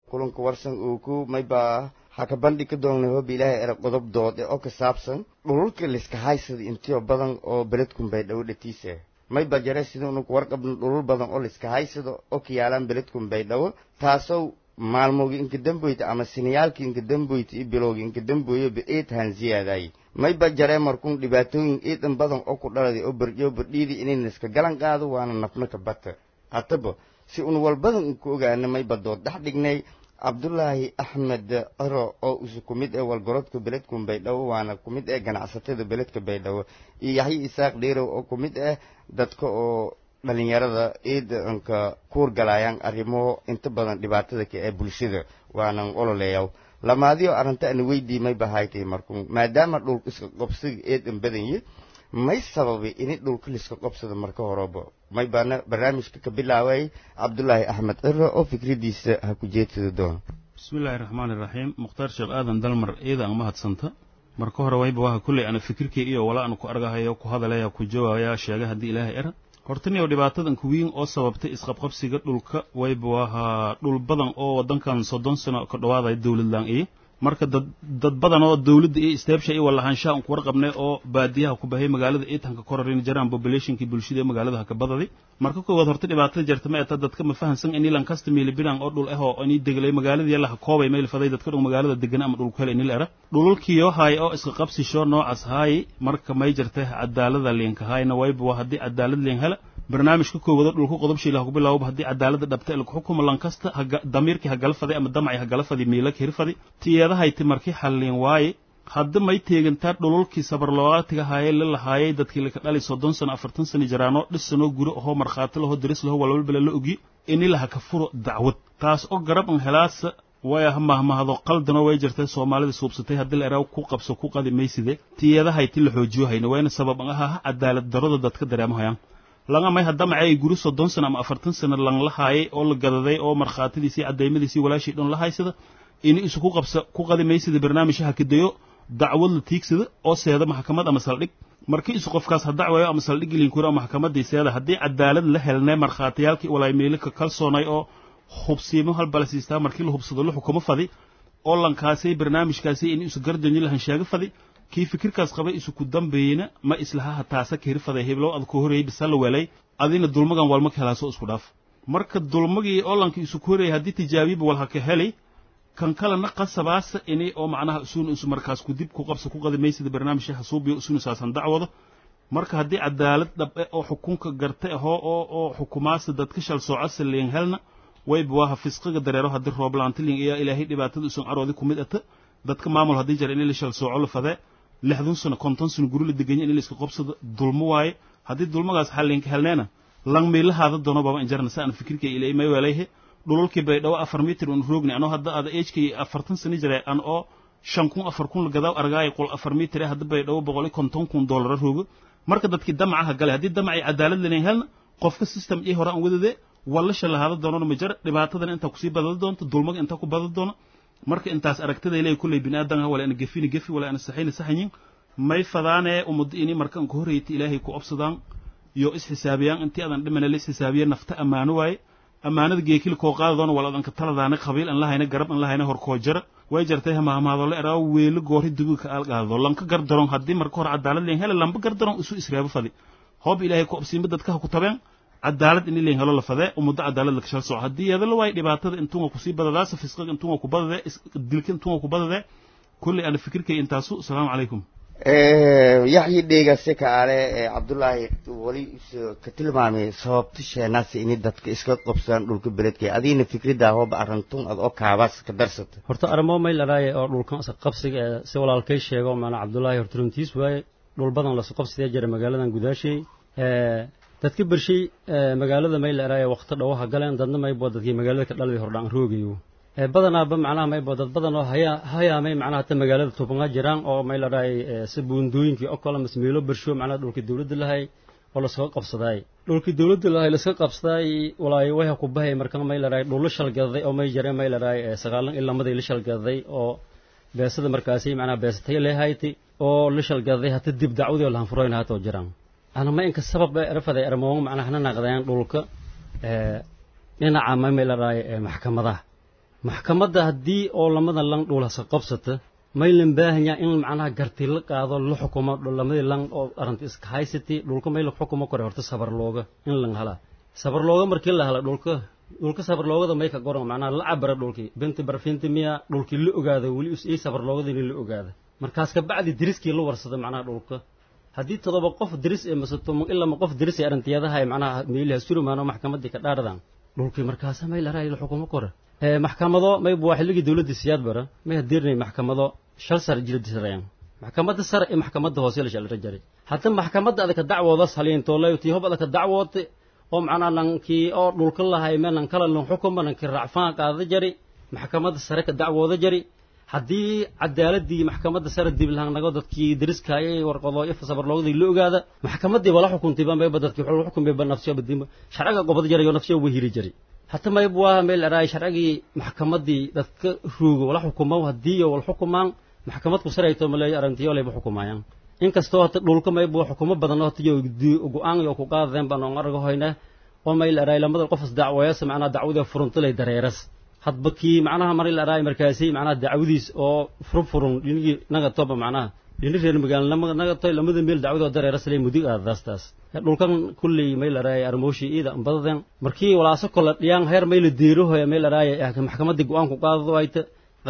kulanka warsan uu ku mayba haka bandhig ka doonnay hooba ilaahay era qodob dood ee oo ka saabsan dhululka liska haysada intiyo badan oo beledkun baydhabo dhatiisa mayba jare sida unuku warqabno dhulul badan oo liska haysado oo ka yaalaan beledkun baydhabo taasoo maalmoogi inka damboyta ama sinayaalki inka damboyta iyo bilowgi inka damboyoba eedhan ziyaadaay mayba jaree markuun dhibaatooyin eedan badan oo ku dhaladay oo bardhiyo bardhiidi inayna iska galan qaado waana nafna ka bata hataba si un walbadan inku ogaana mayba dood dhex dhignay cabdulaahi axmed ciro oo isu ku mid ee walgorodka beledkun baydhabo waana ku mid ee ganacsatada beledka baydhabo iyo yaxya isaaq dheerow oo ku mid ah dadka oo dhalinyarada eedanka kuurgalaayaan arrimo inta badan dhibaatada ka ee bulshada waanan ololeeyaw lamaadiyo arrinta ana weydiimay bahaytay markuun maadaama dhulka iska qobsiga eedan badanye may sababay ini dhulka liska qobsada marka horeba may baana barnaamijka ka bilaaway cabdulaahi axmed ciro oo fikradiisa ha ku jeedsada doona bismillaahi raxmaani raxiim mukhtaar sheekh aadan dalmar eeda aan mahadsanta marka hore wayba waha kulley ana fikirkay iyo wala ana ku argahayo ku hadalaya ku jawaabaya sheega haddii ilaahay era hortaniyo dhibaatadan kuwiin oo sababtay isqabqabsiga dhulka wayba wahaa dhul badan oo waddankan soddon sano ka dhawaadaya dowladlaan iyo marka dad dad badan oo dawladda iyo isteebsha iyo walahaanshaha un ku warqabnay oo baadiyaha ku bahay magaalada iitanka korarin jaraan populationkii bulshada ee magaalada ka badadi marka koowaad horta dhibaatada jirta ma eta dadka ma fahansan ini lankasta miilibinan oo dhul ah oo ini deglay magaaladii laha koobay meel faday dadka dhul magaalada degan ama dhulku hel inil era dhululkiyo haay oo iska qabsisho noocaas haay marka may jirta cadaalada liinka haayna wayba waa haddii cadaalad liin hela barnaamijka koowada dhulku qodobshii laha ku bilaawaba haddii cadaalada dhabta lagu xukumo lankasta damiirkii hagala faday ama damacii hagala fadi miila hirfadi tiyadahayti markii xalliin waaye hadda may teegantaa dhululkii sabarlawaatiga haayee la lahaayay dadkii laka dhali soddon sano afartan sano jiraanoo dhisanoo guri ahoo markhaati laho daris laho walbalbala la ogi ini laha ka furo dacwad taas oo garab an helaasa way ah mahmahado qaldanoo way jirtay soomaalida suubsatay haddii la eraa ku qabso ku qadi mayside tiyadahayti la xoojiyo hayna wayna sabab an ahaa cadaalad darada dadka dareemahayaan laga may hadda macay guri soddon sano ama afartan sano lang la haayay oo la gadaday oo markhaatidiisii caddaymmadiisii walaashii dhan la haysada ini isu ku qabsa ku qadi maysida barnaamij hakadeyo dacwad la tiigsada oo seeda maxkamad ama saldhig markii isu qofkaas ha dacwayo ama saldhig ilinkuri oo maxkamadii seeda haddii cadaalad la helnay markhaatiyaalkii walaameelika kalsoonay oo hubsiimo halbalasiistaa markii la hubsado la xukumo fadi oo lankaasay barnaamijkaasi in isu gardanyi lahansheego fadi kii fikirkaas qabay isu ku dambeeyena ma islahaha taasa ka hirfaday heblow ad ku horreeyey bisa la welay adina dulmagan walma ka helaaso isku dhaaf marka dulmagii oo lanka isu ku horreeyay haddii tijaabiba wal ha ka helay kan kalena qasabaasa ini oo macnaha isuuna isu markaas ku dib ku qabsa ku qadi maysida barnaamijka hasuubiyo isuuna saasan dacwado marka haddii cadaalad dhabe oo xukunka gartay ahoo oo oo xukumaasa dadka shal soocasa liin helna wayba waaha fisqiga dareero haddii rooblaantilin iyo ilaahay dhibaatada usan caroodi ku mid ata dadka maamul haddii jara in la shal sooco la fadee lixdan sano konton sano guri la deganya in la iska qobsado dulmo waaye haddii dulmagaas xalliinka helneena lang miilahaada doono baba injarna sa aan fikirka ilay may weelayhe dhululkii baydhabo afar mitir un roogni anoo hadda ada ejkii afartan sano jira an oo shan kun afar kun lagadaw argaaya qol afar mitir hadda baydhabo boqol iyo konton kun doolara roogo marka dadkii damacaha gale haddii damacii cadaalad lanayn helna qofka system ii hore aan wadade wallasha lahaada doonona ma jara dhibaatadan intaa kusii badada doonto dulmaga intaa ku badada doona marka intaas aragtida ilay kulley bini aadan wala ana gefini gefi wala ana saxayna saxayin may fadaanee ummadda ini marka anka horreeyta ilaahay ku obsadaan iyo isxisaabiyaan intii adan dhimana la isxisaabiya nafta ammaano waaye ammaanada geekil koo qaadadoona wal adanka taladaana qabiil an lahayna garab an lahayna horkoo jara way jartay hamaamaado la eraa weelo goori duguka aal qaadado lanka gardaron haddii marka hore cadaalad leen hele lamba gardaron isu isreebo fadi hoob ilaahay ku obsiinba dadka ha ku tabeen cadaalad ini leen helo la fadee ummaddo cadaalad la kashal soco haddii yeedala waayo dhibaatada intuunga kusii badadaasa fisqiga intuunga ku badadee dilka intuunga ku badadee kulley ana fikirkay intaasu asalaamu calaykum yaxyi dheegase kaale ee cabdulaahi weli ka tilmaamay sababta sheenaasi ini dadka iska qabsadaan dhulka beledka adiina fikraddaa hooba arantun ad oo kaabaas ka darsata horta arrimo mayl araaye oo dhulkan iska qabsiga ee si walaalkay sheego maana cabdulaahi horta runtiis waaye dhul badan lasu qabsidee jira magaaladan gudaashay dadka bershay magaalada mayl araaye waqti dhawaha galeen dadna maybo dadkii magaalada ka dhaladii hordhaan roogayo badanaaba macnaha maybo dad badan oo haya hayaamay macnaha hata magaalada tuubanga jiraan oo mayl araaye si buundooyinkii oo kale masmeelo bersho macnaha dhulkii dawladda lahay oo laskaga qabsadaay dhulkii dawladda lahay laska qabsadaay walaayo wayha ku bahay marka mayl araaye dhullo shalgadaday oo may jareen mayl araaye sagaalan ilaa maday la shalgadaday oo beesada markaasi macnaha beesatay leehayti oo la shalgadaday hata dib dacwadii oo lahan furoyn haatoo jiraan ana ma inka sabab erafaday ermoon macnaha na naqdeen dhulka dhinaca ma mayl araaye maxkamadaha maxkamadda haddii oo lamada lang dhulasa qabsata maylan baahanyaa in macnaha garti la qaado la xukumo lamadii lang oo arrinta iska haysati dhulka may la xukumo kore horta sabar looga in lang hala sabar looga markii la hala dhulka dhulka sabar loogada may ka goran macnaha la cabara dhulkii binti barfinti miya dhulkii la ogaada weli is ii sabar loogadii la ogaada markaas ka bacdi diriskii la warsada macnaha dhulka haddii todoba qof diris ee masato ilama qof diris ee arintiyadaha macnaha meeliha surumaano maxkamadii ka dhaardan dhulkii markaasa may la raay la xukumo kore maxkamado mayba waa xilligii dowladda siyaad bara may hadirnay maxkamado shal sar jiradisarayaan maxkamadda sare iyo maxkamadda hoose la shalra jaray hadda maxkamadda adaka dacwoodas haliintoolay tii hob adaka dacwoote oo macnaa nankii oo dhulka lahay me nan kala lan xukuma nankii racfaan qaada jari maxkamadda sare ka dacwooda jari haddii cadaaladii maxkamadda sare diblaangnago dadkii dariskaayay warqado iyo sabarloogadii la ogaada maxkamaddii bala xukuntayba mayba dadkii wuxuu xukumayba nafsiyoba dimba sharciga gobod jarayo nafsiyo wahiri jari hata mayb waa meel araay sharcigii maxkamaddii dadka roogo wala xukumo haddii wal xukumaan maxkamad ku sarayto maleeyo arrintiyo layba xukumaayaan inkastoo hata dhulka mayb waa xukumo badan oo hatiyo go-aan yo ku qaadeen baan oon argo hoyna oo mayl araay lamada qofas dacwayas macnaa dacwadii furuntalay dareeras hadba kii macnaha mar la araay markaasi macnaha dacwadiis oo furun furun dhinigii naga toba macnaha dhini reer magaalnimo naga toy lamada meel dacwadoo dareeras lay mudig aadaastaas dhulkan kulley may la araay armooshi iida badaden markii walaaso kola dhiyaan heer may la deerohoya may la araay maxkamadii go-aan ku qaadado ayta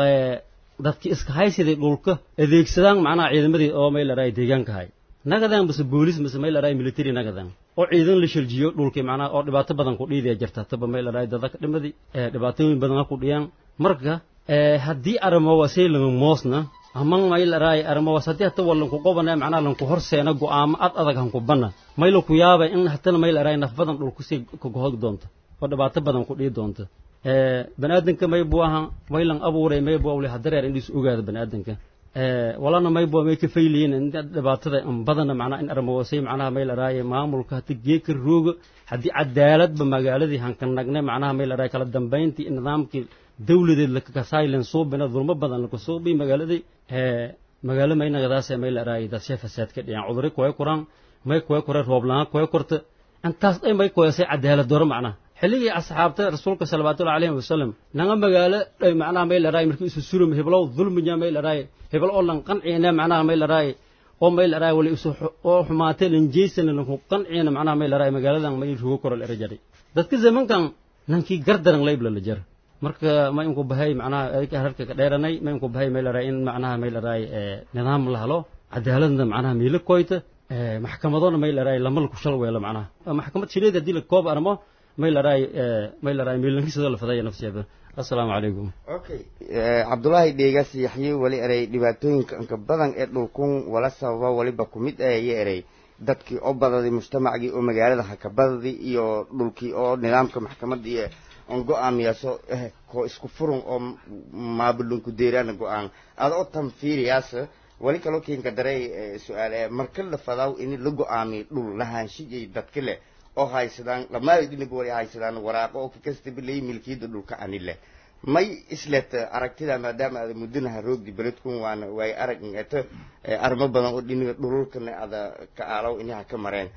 dadkii iska haysiday dhulka adeegsadaan macnaha ciidamadii oo may la araay deegaanka hay nagadan base boolis mase may la araay military nagadan oo ciidan la shaljiyo dhulkii macnaha oo dhibaato badan ku dhiidaya jirta taba may la araay dada ka dhimadii dhibaatooyin badan ku dhiyaan marka haddii arimo wasay lama moosna aman may la araay arimo was haddii hata wallan ku qobana macnaha lanku horseena go-aamo ad adag hanku bana may la ku yaaba in hatana may la araay naf badan dhulku si kagohog doonto oo dhibaato badan ku dhii doonto baniaadanka may buu ahan may lan abuuray may buu awle hadareer indhiis ogaada baniaadanka walana may buu may ka fayliyin dhibaatada badana macnaha in armawasay macnaha may la araaye maamulka hata geeka rooga haddii cadaaladba magaaladii hanka nagne macnaha may la araaye kala dambayntii nidaamkii dawladeed lakakasailen suubina dulmo badan lakasuubi magaaladii magaalo maynagadaase may la araaye dadshe fasaad ka dhiyaan cuduri kuway kuraan may kuway kure rooblaan kuway kurta intaas dhay may kuwasay cadaalad doro macnaha xilligii asxaabta rasuulka salawaatullahi alayhi wasalam nanga magaalo dhay macnaha may la araaye markii isu surum heblow dulminya may la araaye hebel oo lan qanciina macnaha may la araaye oo may la araaye wali isu oo xumaatay lan jeysana lanku qanciina macnaha may la araaye magaaladan may rugo koro la erajaray dadka zamankan nankii gardaran laybla la jar marka ma inku bahay macnaha hararka ka dheeranay ma inku bahay may la araaye in macnaha may la araaye nidaam la helo cadaaladna macnaha miila koyta maxkamadona may la araaye lama laku shal weelo macnaha maxkamad shileed haddii la koob armo may la araaye may la araaye miilankiisada la fadaya nafsiyeeda assalaamu calaykum okay cabdullaahi dheegas yaxye wali erey dhibaatooyinka inka badan ee dhulkun wala sababa waliba ku mid ayo erey dadkii oo badadii mujtamacgii oo magaalada hakabadadii iyo dhulkii oo nidaamka maxkamadii on go-aamiyaaso koo isku furun oo maabulunku deeraana go-aan ada oo tan fiiriyaas wali kaloo keenka darey su-aal marka la fadaaw ini la go-aamiyo dhul lahaanshiyay dadka leh oo haysadaan lamaadinaba wali haysadaan waraaqo oo kakastaba leey milkiyada dhulka ani leh may islet aragtida maadaama ada muddanaha roogdi beledkun waana waay arag eto arimo badan oo dhiniga dhululkana ada ka aalow inaha ka mareen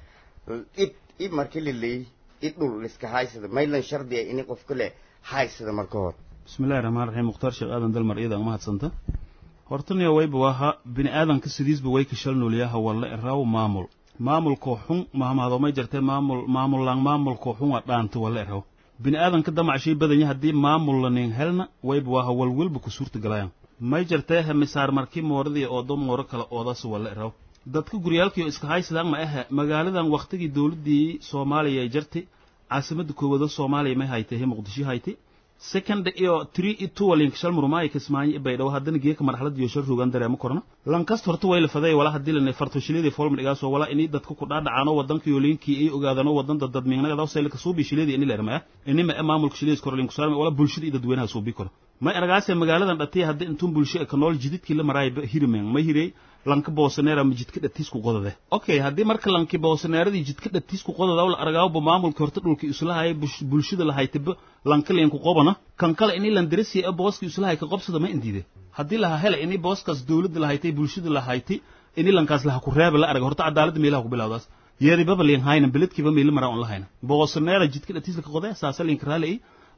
id i marka la leey i dhul liska haysada maylan shardiya ini qofka leh haysada marka hor bismillahi raxmaan raxiim mukhtaar sheekh aadan dalmar iyada uma hadsanta hortaniya wayba waaha bini aadanka sidiisba way ka shal noolyaha walla eraaw maamul maamulkoo xun mahmahadoomay jartee maamul maamullaan maamulkoo xun waa dhaanta walla eraw bini aadanka damacshay badanya haddii maamul lanin helna wayba waaha walwalba ku suurta galayaan may jartee he misaar markii mooradii oodo mooro kale oodaas walla eraw dadka guryaalkiio iska haysadaan ma ahe magaaladan wakhtigii dowladdii soomaaliya ay jartay caasimadda koowaadoo soomaaliya may haytay he muqdisho haytay second iyo three iyo two walink shal murmaayo kismaayo baydhawo haddana geeka marxaladiyo shal rogan dareemo korna lankasta horta way la faday wala haddii lana fartoshiladii folman dhigaasoo wala inay dadka ku dhaadhacaano wadankiyo linkii ay ogaadano wadanda dadmiignagadaw saylka suubi shiladii ini lerma ah ini ma maamulka shiladiis kor linku saarma wala bulshada iyo dadweynaha suubi kora may aragaase magaaladan dhatay haddii intuun bulsho ka nool jididkii la maraayo hirimeen ma hirey lanka boosaneera ma jidka dhatiisku qodade okay haddii marka lanki boosaneeradii jidka dhatiisku qodada la aragaawba maamulka horta dhulki islahaya bulshada lahaytaba lanka linku qobana kan kale ini lan darasiya ee booski islahay ka qobsada ma indiide haddii laha hele ini booskaas dowladda lahaytay bulshada lahaytay ini lankaas laha ku reeba la arag horta cadaaladda meelaha ku bilawdaas yeeribaba liin hayna beledkiiba meeli maraa on la hayna boosaneera jidka dhatiiska ka qode saasa liinka raali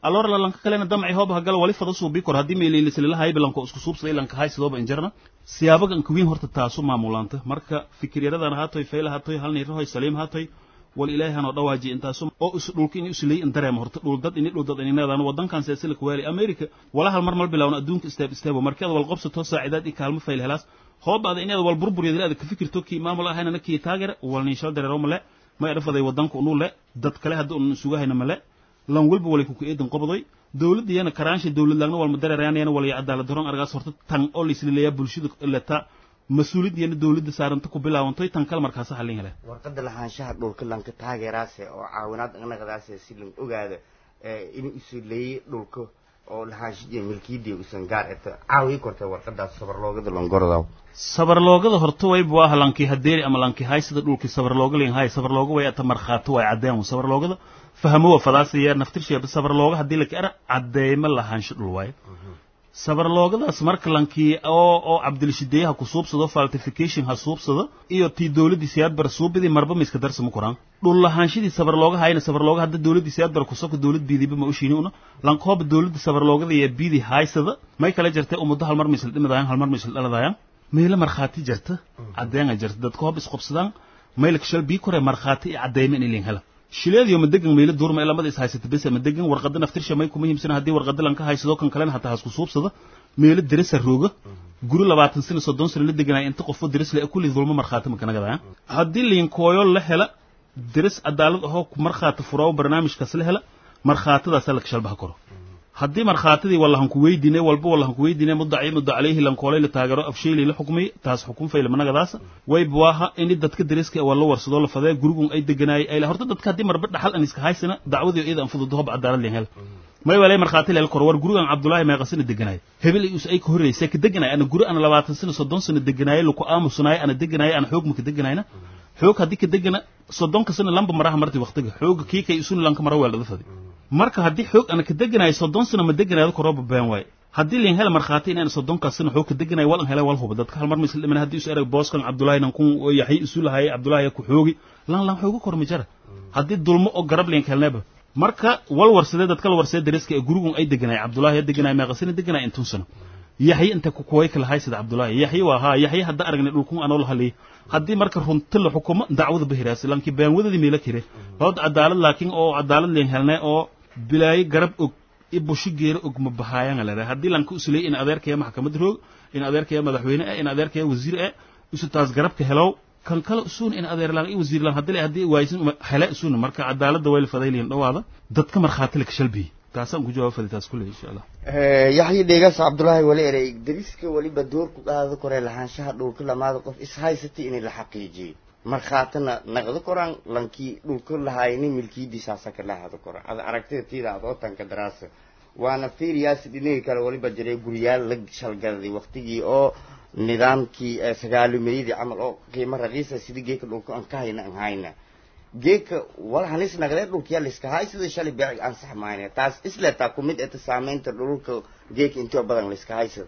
alor la lanka kalena damci hooba hagala wali fada suubi kor haddii meelilislilahay lanko isku suubsaday lanka haysidooba injarna siyaabaga ankawiin horta taasu maamulaanta marka fikiryaradan haatoy fayla haatoy halnirahoy saliim haatoy wal ilaahay hanoo dhawaaji intaasu oo is dhulka ini islay in dareema horta dhuldad ini dhuldad ininadaan wadankan seesila kuwaali america wala hal mar mal bilawna adduunka isteeb isteebo markeed wal qobsato saacidaad i kaalmo fayl helaas hoobaada inaad wal burburyad aad ka fikirto kii maamul ahaynana kii taageera wal niinshal dareero male may dhafaday wadanka unu le dad kale hadda un sugahayna male lan walba walay kuku eedan qobodoy dowladiyana karaansha dowlad laagna walma dareerayana walaya cadaalad daron argaas horta tan oo laislileeyaa bulshada leta mas-uuliyadiyana dowladda saaranta ku bilaabantoy tan kale markaasa hallin hele warqadda lahaanshaha dhulka lanka taageeraase oo caawinaad anaqadaase si lan ogaado in isu leeyey dhulka oo lahaanshidiya milkiyadii usan gaar eta caawiyi korta warqadaas sabarloogada longorodaw sabarloogada horta waybu ah lankii hadeeri ama lankii haysada dhulkii sabarlooga lin hay sabarlooga way ata markhaato way caddeen sabarloogada fahmo wa fadaasaya naftirsheeba sabarlooga haddii laka era caddeeyma lahaansho dhul waaye sabarloogadaas marka lankii oo oo cabdilishideeye ha ku suubsado faltification ha suubsado iyo tii dowladdii siyaadbar suubidii marba ma iska darsama koraan dhul lahaanshadii sabarlooga hayna sabarlooga hadda dowladdii siyaadbar kusoko dowlad biidiba ma ushiini una lankooba dowladda sabarloogada iyo biidi haysada may kala jartay ummaddo hal mar ma isla dhimidayaan hal mar ma isla dhaladayaan meelo markhaati jarta caddeena jarta dadka hoob isqobsadaan maylka shal bii kore markhaati iyo caddeeyma in ilin hela shileediyo madegan meelo duurma ee lamada is haysata bese madegan warqada naftirsha may kuma muhiimsana haddii warqada lanka haysado kan kalena hataa hasku suubsada meelo deresa rooga guri labaatan sano soddon sano la deganaya inta qofo deres le kulli dulmo markhaati makanagadayan haddii liinkooyo la hela deres cadaalad ahoo markhaati furaawo barnaamijkaas la hela markhaatadaasa laka shalbaha koro haddii markhaatidii wallahanku weydiine walba wallahanku weydiine mudaci muda calayhi lankoolay la taageero afsheylay la xukmay taas xukun fayla managadaasa way buwaaha ini dadka dariska waa la warsadoo la fadee gurigun ay deganaayay ay horta dadka haddii marba dhaxal an iska haysana dacwadii iyada an fududo hob cadaalad leen hel may walay markhaati leel kor war gurigan cabdullaahi meeqasina deganaay hebel iyus ay ka horreysay ka deganaay ana guri ana labaatan sano soddon sano deganaayay laku aamusunaay ana deganaayay ana xoog ma ka deganayna xoog haddii ka degana soddonka sano lamba maraha marti waqtiga xooga kii kay isuna lanka mara weeldhada fadi marka haddii xoog ana ka deganayo soddon sano ma deganayo korooba been waaye haddii lin hela markhaati inaan soddonkaas sano xoog ka deganayo walan hele wal huba dadka hal mar misla dhiman haddii isu erag booskan cabdullaahi nan kun yaxyi isu lahaayay cabdullaahi ku xoogi lan lan xooga kor ma jara haddii dulmo oo garab lin helneeba marka wal warsadee dadka la warsadee dariska ee gurigun ay deganaay cabdullaahi deganaay meeqasina deganaay intun sano yaxyi inta ku kuway kala hay sida cabdullaahi yaxyi waa haa yaxyi hadda aragnay dhulkun anoo la haliyay haddii marka runta la xukumo dacwada bahiraasi lankii baanwadadii meela kire hood cadaalad laakiin oo cadaalad leen helnay oo bilaayo garab og i bushi geero og ma bahaayanga lera haddii lanka usuley in adeerkaya maxkamad roog in adeerkaya madaxweyne eh in adeerkaya wasiir eh isu taas garabka helow kan kale usuun in adeer lang i wasiir lang haddii haddii waaysin hele usuun marka cadaaladda way la fadayliyan dhawaada dadka markhaati la kashalbiyi taasaan ku jawaab fadi taas kulle insha allah yaxyi dheegaas cabdullaahi wali erey dariska weliba doorku qaado koree lahaanshaha dhulka lamaada qof is haysatay in la xaqiijiyo markhaatina naqdo koraan lankii dhulka lahaayni milkiyadiisaasa ka lahado kora ada aragtida tiida ad oo tanka daraasa waana fiiriyaasi dhinihii kale waliba jiray guryaal la shalgadaday waktigii oo nidaamkii sagaalimayadii camal oo qiimo raqiisa sida geeka dhulka aan ka hayna aan hayna geeka wal halis naqdee dhulkiyaa layska hay sida shalay beeci ansax maayna taas isleetaa ku mid eta saameynta dhulka geeka intoo badan layska haysada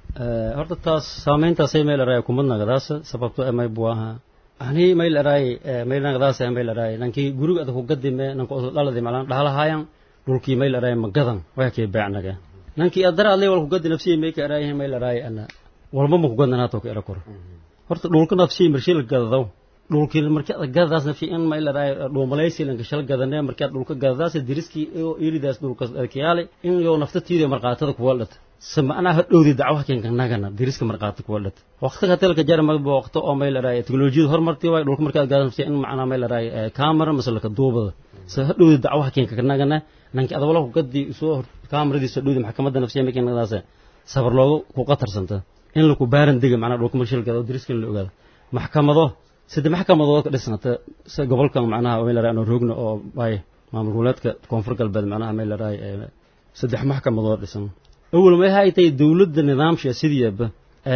horta taas saameyntaasay meel eraay kumad nagadaasa sababto emay buaha ani mayl eraay mayl nagadaasa mayl eraay nankii guriga ada ku gadime nanka oso dhaladi malan dhahalahaayan dhulkii mayl eraay magadan waya kee beecnage nankii adara adlay wal ku gadi nafsiyay may ka eraayahay mayl eraay ana walba ma ku gadnanaato ka era koro horta dhulka nafsiyay marshii la gadadaw dhulkii markii ad gadadaas nafsiyay in mayl eraay dhuumalaysi lanka shal gadane markii ad dhulka gadadaas diriskii oo iridaas dhulka adkiyaale in yoo naftatiida marqaatada kuwa dhata samacnaa hadhowdi dacwaha keenka nagana diriska marqaata kuwa dhata waqtiga telka jarma waqto oo mayl eraay teknolojiyada horumartii waay dhulka markii ad gadadaas nafsiyay in macnaa mayl eraay camera masalaka duubada se hadhowdi dacwaha keenka nagana nanki adawala ku gadi soo kaamaradiisa dhowdi maxkamadda nafsiya markii nagadaas sabar looga ku qatarsanta in laku baaran dega macnaa dhulka markii la gado diriska in la ogaado maxkamado saddex maxkamadood ka dhisnata si gobolkan macnaha meel laraay anoo roogna oo ay maamul goboleedka koonfur galbeed macnaha meel laraay saddex maxkamadood dhisan awal ma hay tay dawladda nidaamsha sidiiba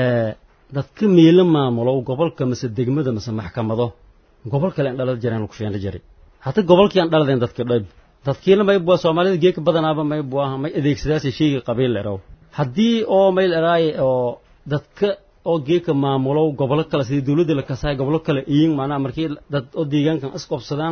dadka meelo maamulo gobolka mase degmada mase maxkamado gobol kale aan dhalada jireen lagu sheena jiray hataa gobolkii aan dhaladeen dadka dhab dadkiina may bua soomaalida geeka badanaaba may buaha may adeegsadaasa sheyga qabiil leraw haddii oo mayl eraay oo dadka oo geeka maamulo gobolo kale sidii dawladda la kasaay gobolo kale iyin macnaha markii dad oo deegaankan isqobsadaan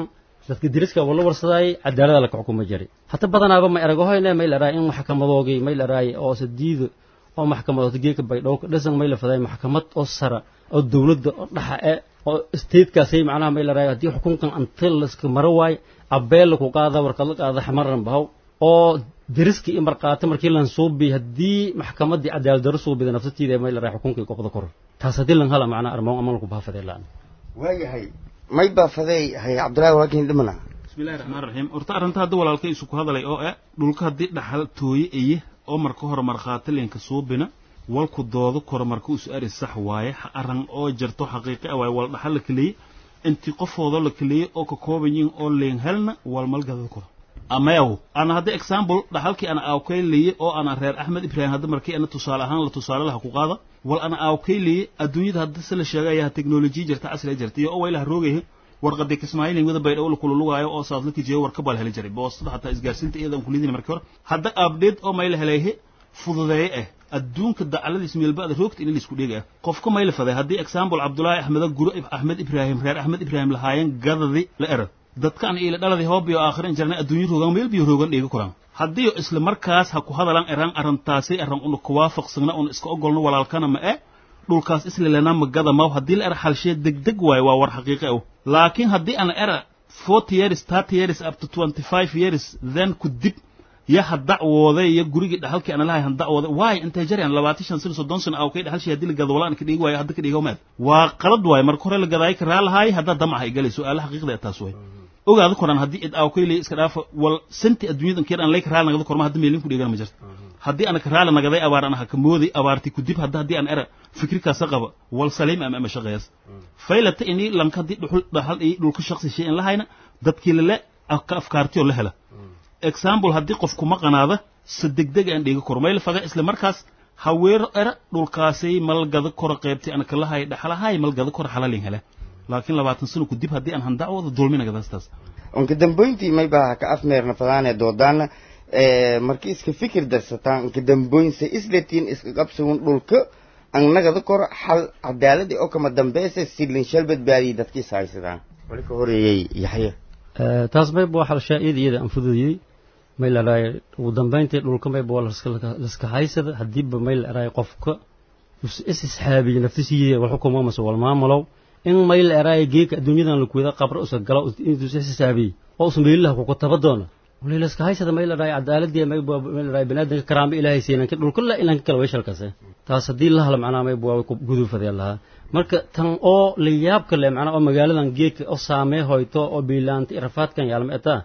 dadka deriska wala warsadaayay cadaalada laka xukuma jiray hata badanaaba ma eragahoyne may laraay in maxkamadoogii may laraay oo sadiido oo maxkamadood geeka baydhowka dhasan may la faday maxkamad oo sara oo dawladda oo dhaxa e oo statekaasay macnaha may laraay haddii xukunkan anta laska maro waayo abeel laku qaada warkad la qaada xamaran bahow oo deriska i marqaata markii lan suubi haddii maxkamaddii cadaalad daro suubida nafsatiida may laraay xukunkii qobda kor taas haddii lan hala macnaha armoon ama laku baafadee laan waayahay may baafaday hay cabdullaahi waakiin dhimana bismillahi raxmaan raxiim horta arrinta hadda walaalkay isu ku hadalay oo eh dhulka haddii dhaxal tooye eye oo marka hore markhaati linka suubina walku doodo koro marka isu ari sax waaye arran oo jarto xaqiiqi ah waaye wal dhaxal la kaleeyey intii qofoodo la kaleeyey oo ka kooban yihin oo leen helna wal malgada koro amayaw ana hadda example dhaxalkii ana aawkaylaye oo ana reer axmed ibraahim hadda markii ana tusaale ahaan la tusaale laha ku qaada wal ana aawkaylaye adduunyada hadda se la sheegayaa teknolojiya jirta casriga jirta iyo oo waylaha roogayha warqadii kismaayilin wada baydhaw la kululugaayo oo saas la tijiyo warka bal heli jiray boostada xataa isgaarsiinta iyadan kulidin markii hore hadda update oo mayla helayhe fududeeye ah adduunka dacaladiis meelbaada roogta in laisku dhega ah qofka mayla faday haddii example cabdullaahi axmeda guro axmed ibraahim reer axmed ibraahim lahaayeen gadadi la era dadkaan iila dhaladii hoobiyo aakhirin jarnay adduunyo roogan meel biyo roogan dheegi koraan haddii isla markaas ha ku hadalaan eraan arrintaasay arran una kuwaafaqsagna una iska ogolno walaalkana ma e dhulkaas islalena magada maw haddii la era xalshee degdeg waayo waa war xaqiiqe ah laakiin haddii ana era forty years thirty years up to twenty five years then ku dib ya ha dacwooday iyo gurigii dhaxalkii ana lahay han dacwooday waayo intay jarayaan labaatan shan sano soddon sano aw kay dhaxalshii haddii la gado walaan ka dhigi waayo hadda ka dhigo maad waa qalad waayo marka hore la gadaayo ka raalahaay haddaa damac hay galay su-aala xaqiiqda ee taas way ogaada koran haddii id aaw kaylay iska dhaafa wal santi adduunyada keer aan lay ka raali nagada korma hadda meelin ku dhigana ma jirto haddii ana ka raali nagaday abaar ana ha ka mooday abaarti ku dib hadda haddii aan era fikirkaasa qaba wal saliim ama ama shaqeeyas faylata ini lanka haddii dhuxul dhaxal iyo dhulka shaqsi shay in la hayna dadkii lale ka afkaartiyoo la hela example haddii qof kuma qanaada se degdeg aan dhiga koro mayla faga isla markaas haweero era dhulkaasay malgada koro qaybtay ana kalahay dhaxalahay malgada koro xalalin hele laakiin labaatan sano ku dib haddii aan handacwooda dulminagadastaas unka damboyntii may baa ka afmeerna fadaane doodaana markii iska fikir darsataan unka damboynse isletiin iska qabsagun dhulka annagada kor xal cadaaladi oo kama dambeysa silin shal badbaadiyay dadkiis haysadaan wali ka horeeyey yaxya taas mayba waa xalshaa iyada iyada aan fududiyey may la dhahay ugu dambayntii dhulka mayba waa laska haysada haddiiba may la dhahay qofka is isxaabiyo naftiisiiya wal xukumo mase wal maamulow in may la dhahay geeka adduunyadan lakuwada qabro usa galo intuu is xisaabiye oo usa meelilaha kuku taba doona wali laska haysada may la dhahay cadaaladii may may la dhahay banaadamka karaamba ilaahay siinanka dhulka la ilanka kala weyshalkase taas haddii la hala macnaha mayba waa gudufadee lahaa marka tan oo la yaabka leh macnaha oo magaaladan geedka oo saamee hoyto oo biilaanta irafaadkan yaalma etaa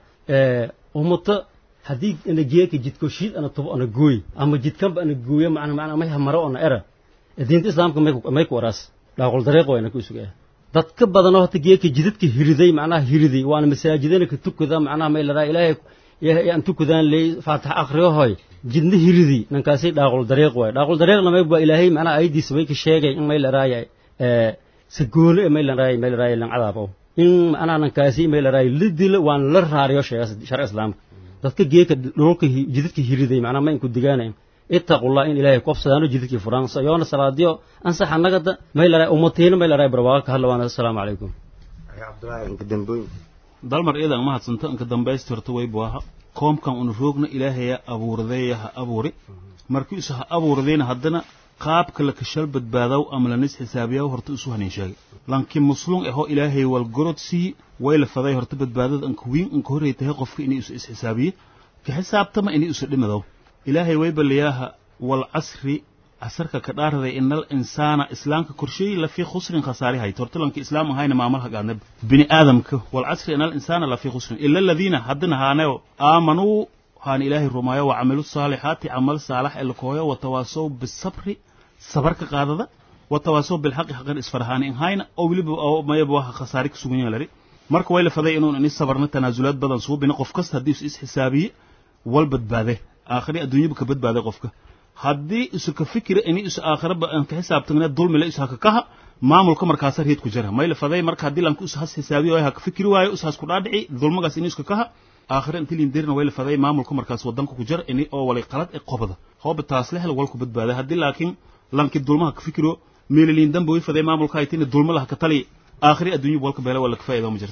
umuta haddii ana geeka jidko shiid ana tubo ana gooy ama jidkanba ana gooyo macna macna may hamaro ona era diinta islaamka may may ku waraas dhaaqul dariiq wayna ku isugaa dad ka badan oo hata geeka jidadka hiriday macnaha hiriday waana masaajidana ka tukada macnaha may laraa ilaahay yaan tukadaan leey faatax akhriyo hoy jidna hiridi nankaasay dhaaqul dariiq waay dhaaqul dariiqna may waa ilaahay macnaha aydiisa may ka sheegay in may laraayay sagoolo ee may laraayay may laraayay lan cadaabo in macnaha nankaasi may laraayay la dilo waan la raariyo sheega sharci islaamka dadka geeka dhulka jidadka hiriday macnaha ma inku digaanayn ittaqullah in ilaahay kofsadaano jidadkii furaan yoona salaadiyo ansax annagada may laraay ummatiina may laraay barwaaqo ka hadla waana assalaamu calaykum cabdullaahi inka damboyn dalmar iyadan mahadsanto inka dambaystirto waybu aha koomkan una roogna ilaahaya abuuradeeya ha abuuri markiisu ha abuuradayna haddana qaabka la kashal badbaadaw ama lanis xisaabiyaw horta isu hanin sheegay lanki muslum ahoo ilaahay walgorod sii way la faday horta badbaadada anka wiin anka horey tahay qofka inay isu isxisaabiye ka xisaabtama inay isu dhimadow ilaahay way baliyaaha wal casri casarka ka dhaaraday inal insaana islaamka korsheeyi lafii khusrin khasaari hayt horta lanka islaam ahayna maamalha gaadnab bini aadamka wal casri inal insaana lafii khusrin ila aladiina haddana haanayo aamanuu haan ilaahay rumaayo wa camilu saalixaati camal saalax ee lakooyo watawaasow bisabri sabarka qaadada watawaasow bilxaqi xaqan isfarhaani in hayna oo weliba oo mayaba waxa khasaari ka sugan yahay lari marka way la faday inuun ini sabarna tanaasulaad badan suubina qof kasta haddii is isxisaabiye wal badbaade aakhiri adduunyaba ka badbaaday qofka haddii isu ka fikira ini isu aakhiraba aan ka xisaabtagna dulmile isu haka kaha maamulka markaasa reed ku jira mayla faday marka haddii lanka isu has xisaabiyo haka fikiri waayo isu has ku dhaadhici dulmagaas ini iska kaha aakhire intii lindirna way la faday maamulka markaas wadanka ku jira ini oo walay qalad ee qobada hooba taas la hel walku badbaaday haddii laakiin lanki dulmaha ka fikiro meeliliin dambe way faday maamulka haytina dulma laha ka tali aakhiri adduunya walka beela wala ka faa'iido ma jirto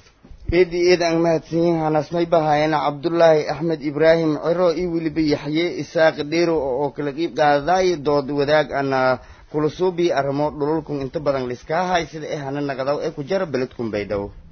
eedi eed aan mahadsanyihin hanas may bahaayana cabdullaahi axmed ibraahim cero iyo weliba yaxye isaaq dheero oo kala qiib qaadaay dood wadaag ana kula suubi arrimo dhululkun inta badan liskaa hay sida ee hana naqdaw ee ku jara beledkun baydhabo